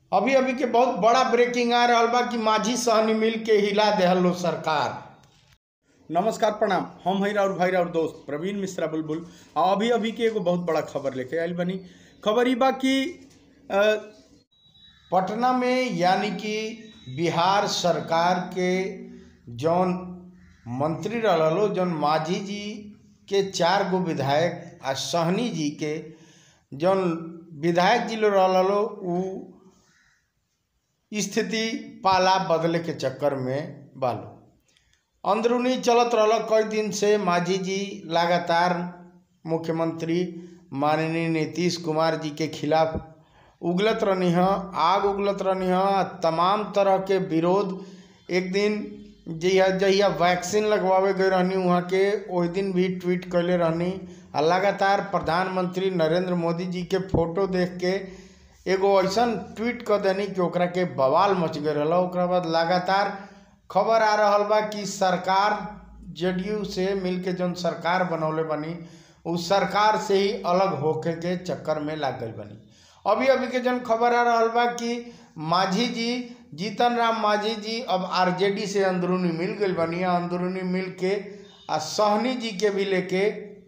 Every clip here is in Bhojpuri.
अभी अभी के बहुत बड़ा ब्रेकिंग आ रहल बा कि माझी सहनी मिल के हिला देहलो सरकार नमस्कार प्रणाम हम हई और भाई और दोस्त प्रवीण मिश्रा बुलबुल आ अभी अभी के एगो बहुत बड़ा खबर लेके आयल बनी खबर ई बा कि अ, पटना में यानी कि बिहार सरकार के जौन मंत्री रहलो जौन माझी जी के चार गो विधायक आ सहनी जी के जौन विधायक जी लोग रहलो उ स्थिति पाला बदले के चक्कर में बालो अंदरूनी चलत रहल कई दिन से माझी जी लगातार मुख्यमंत्री माननीय नीतीश कुमार जी के खिलाफ उगलत रहनी ह आग उगलत रहनी ह तमाम तरह के विरोध एक दिन जहिया जहिया वैक्सीन लगवावे गए रहनी वहाँ के ओहि दिन भी ट्वीट कैले रहनी आ लगातार प्रधानमंत्री नरेंद्र मोदी जी के फोटो देख के एगो ऐसन ट्वीट कर देनी कि ओकरा के बवाल मच गए रहल ओकरा बाद लगातार खबर आ रहल बा कि सरकार जेडीयू से मिल के जौन सरकार बनौले बनी उ सरकार से ही अलग होके के चक्कर में लाग गई बनी अभी अभी के जौन खबर आ रहल बा कि माझी जी जीतन राम माझी जी अब आरजेडी से अंदरूनी मिल गई बनी आ अंदरूनी मिल के आ सहनी जी के भी लेके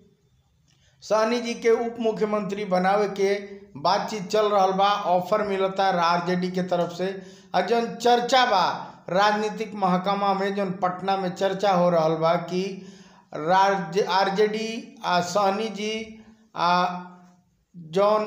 सहनी जी के उप मुख्यमंत्री बनावे के बातचीत चल रहल बा ऑफर मिलता आरजेडी के तरफ से आ जौन चर्चा बा राजनीतिक महकमा में जौन पटना में चर्चा हो रहल बा कि राज्य आरजेडी आ सहनी जी आ जौन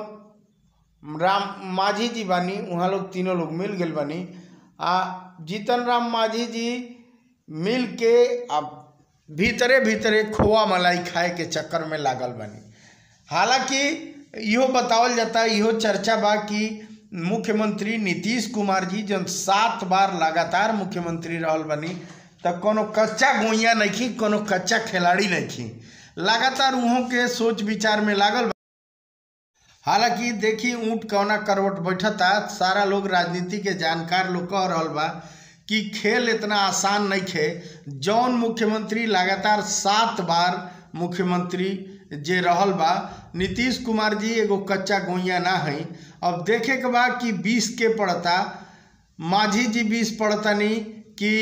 राम माझी जी बानी वहाँ लोग तीनों लोग मिल गए बानी आ जीतन राम माझी जी मिल के आ भीतरे भीतरे खोआ मलाई खाए के चक्कर में लागल बानी हालांकि इहो बतावल जाता इहो चर्चा बा कि मुख्यमंत्री नीतीश कुमार जी जब सात बार लगातार मुख्यमंत्री रहल बनी त कोनो कच्चा गोइया नहीं कोनो कच्चा खिलाड़ी नहीं लगातार उहों के सोच विचार में लागल बा। हालांकि देखी ऊँट कौना करवट बैठता सारा लोग राजनीति के जानकार लोग कह रहल बा कि खेल इतना आसान नहीं खे जौन मुख्यमंत्री लगातार सात बार मुख्यमंत्री जे रहल बा नीतीश कुमार जी एगो कच्चा गोइया ना है अब देखे के बा कि बीस के पड़ता माझी जी बीस पड़तनी कि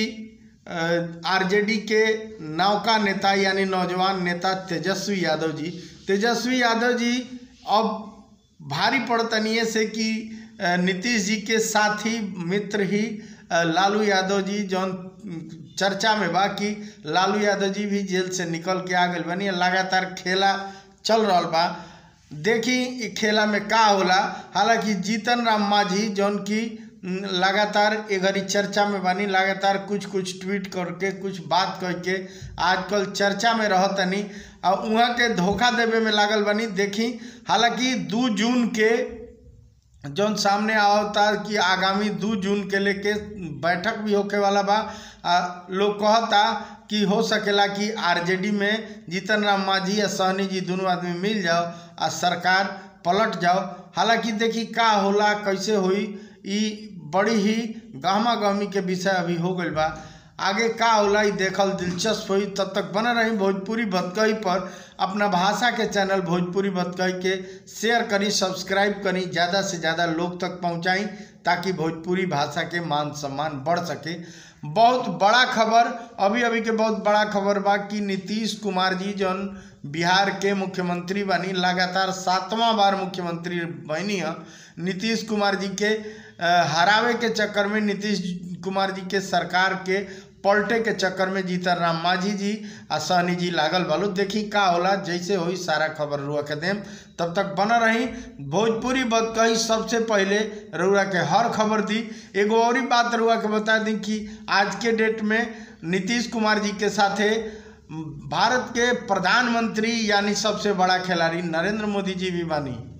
आरजेडी के नौका नेता यानी नौजवान नेता तेजस्वी यादव जी तेजस्वी यादव जी अब भारी पड़तनिए से कि अ, नीतीश जी के साथी मित्र ही अ, लालू यादव जी जौन चर्चा में बा कि लालू यादव जी भी जेल से निकल के आ गए बनी लगातार खेला चल रहल बा देखी इ खेला में का होला हालांकि जीतन राम मांझी जौन की न, लगातार ए घड़ी चर्चा में बानी लगातार कुछ कुछ ट्वीट करके कुछ बात करके आजकल चर्चा में रहतनी आ उहाँ के धोखा देवे में लागल बानी देखी हालांकि दू जून के जौन सामने आवता कि आगामी दू जून के लेके बैठक भी होके वाला बा आ लोग कहता कि हो सकेला कि आरजेडी में जीतन राम मांझी या सहनी जी दोनों आदमी मिल जाओ आ सरकार पलट जाओ हालांकि देखी का होला कैसे होई ई बड़ी ही गहमा गहमी के विषय अभी हो गई बा आगे का होला ई देखल दिलचस्प हुई तब तक बना रही भोजपुरी भतकही पर अपना भाषा के चैनल भोजपुरी भतकही के शेयर करी सब्सक्राइब करी ज़्यादा से ज़्यादा लोग तक पहुँचाई ताकि भोजपुरी भाषा के मान सम्मान बढ़ सके बहुत बड़ा खबर अभी अभी के बहुत बड़ा खबर बा कि नीतीश कुमार जी जौन बिहार के मुख्यमंत्री बनी लगातार सातवां बार मुख्यमंत्री बनी है नीतीश कुमार जी के अ, हरावे के चक्कर में नीतीश कुमार जी के सरकार के पलटे के चक्कर में जीतन राम मांझी जी आ सहनी जी लागल बालू देखी का होला जैसे होई सारा खबर रुआ के देम तब तक बना रही भोजपुरी बतकही सबसे पहले रुआ के हर खबर दी एगो और ही बात रुआ के बता दी कि आज के डेट में नीतीश कुमार जी के साथे भारत के प्रधानमंत्री यानी सबसे बड़ा खिलाड़ी नरेंद्र मोदी जी भी बानी